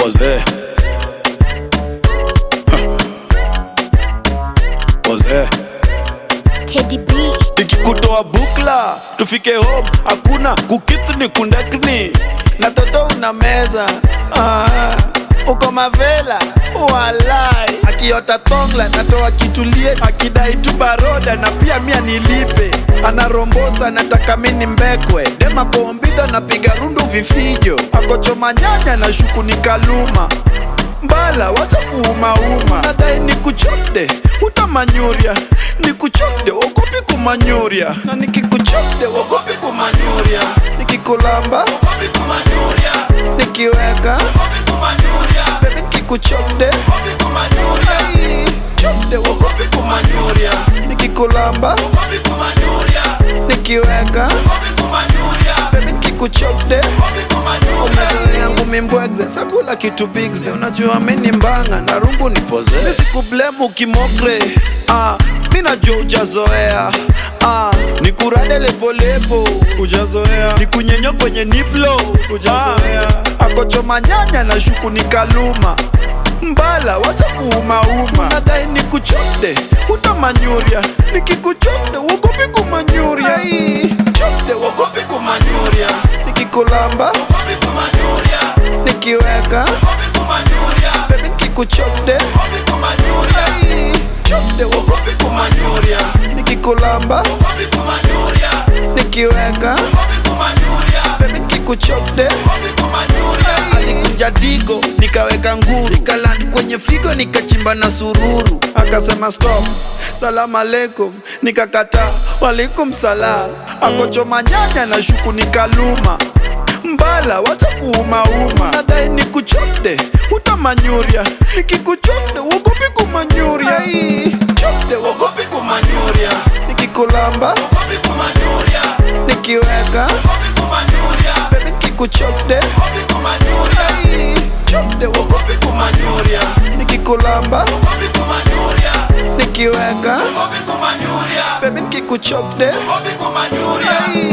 Pose. Pose. Teddy B. ikikutoa bukla tufike home hakuna kukitu ni kundakni na toto una meza ah, uko mavela walai akiota thongla natoa kitulie akidai tu baroda na pia mia nilipe anarombosa nataka mini mbekwe dema kombidha napiga rundu vifijo akochoma nyanya na shuku ni kaluma mbala wacha kuumauma nadai ni kuchode utamanyuria ni kuchode ogopi kumanyuria na nikikuchode ogopi kumanyuria nikikulamba ogopi kumanyuria nikiweka ogopi kumanyuria bebi nikikuchode ogopi kumanyuria chode ogopi kumanyuria nikikulamba ogopi kumanyuria nikiweka ogopi kumanyuria bebi nikikuchode ogopi kumanyuria yangu mimbwegze sakula kitu bigze unajua mini mbanga na rungu ni poze nisikublemu kimokre ah, mi najua ujazoea ah, nikurade lepolepo ujazoea nikunyenyo kwenye niplo ujazoea ah, akochoma nyanya na shuku ni kaluma mbala wacha kuumauma nadai nikuchode utamanyuria nikikuchode wogopi kumanyuria chode wogopi kumanyuria nikikulamba wogopi kumanyuria nikiweka wogopi kumanyuria bebi nikikuchode wogopi kumanyuria chode wogopi kumanyuria nikikulamba wogopi kumanyuria nikiweka wogopi kumanyuria bebi nikikuchode wogopi kumanyuria alikuja digo nikaweka nguru nikaland kwenye figo nikachimba na sururu akasema stop salamu alaikum nikakata walikum salam akochoma nyanya na shuku nikaluma mbala wacha kuumauma nadai nikuchode utamanyuria nikikuchode wogopi kumanyuria chode wogopi kumanyuria nikikulamba wogopi kumanyuria nikiweka wogopi kumanyuria bebi nikikuchode wogopi kumanyuria chode wogopi kumanyuria nikikulamba wogopi kumanyuria nikiweka wogopi kumanyuria bebi nikikuchode wogopi kumanyuria